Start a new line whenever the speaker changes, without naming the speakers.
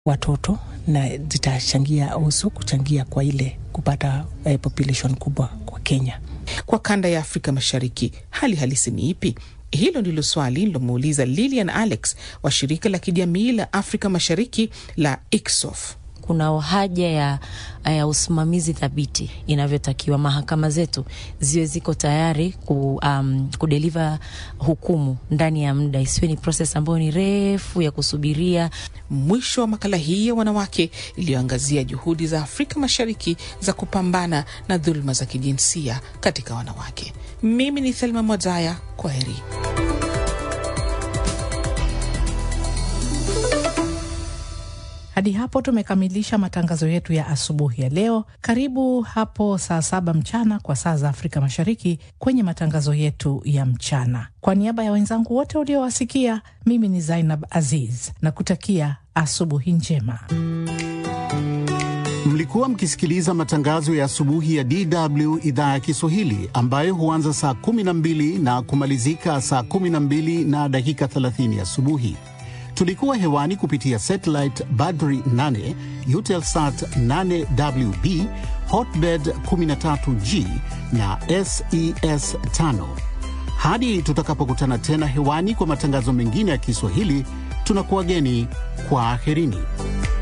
watoto na zitachangia usu kuchangia kwa ile kupata eh, population kubwa kwa Kenya.
Kwa kanda ya Afrika Mashariki, hali halisi ni ipi? Hilo ndilo swali nilomuuliza Lilian Alex wa shirika la kijamii la Afrika Mashariki la ICSOF.
Kuna haja ya, ya usimamizi thabiti inavyotakiwa. Mahakama zetu ziwe ziko tayari ku, um, kudeliver hukumu ndani ya muda, isiwe ni proses ambayo ni refu ya kusubiria.
Mwisho wa makala hii ya wanawake iliyoangazia juhudi za Afrika Mashariki za kupambana na dhuluma za kijinsia katika wanawake. Mimi ni Thelma Mwazaya, kwa heri.
Hadi hapo tumekamilisha matangazo yetu ya asubuhi ya leo. Karibu hapo saa saba mchana kwa saa za Afrika Mashariki kwenye matangazo yetu ya mchana. Kwa niaba ya wenzangu wote uliowasikia, mimi ni Zainab Aziz na kutakia asubuhi njema.
Mlikuwa mkisikiliza matangazo ya asubuhi ya DW idhaa ya Kiswahili ambayo huanza saa 12 na kumalizika saa 12 na dakika 30 asubuhi. Tulikuwa hewani kupitia satellite Badri 8, Eutelsat 8WB, Hotbird 13G na SES 5. Hadi tutakapokutana tena hewani kwa matangazo mengine ya Kiswahili, tunakuwageni kwa aherini.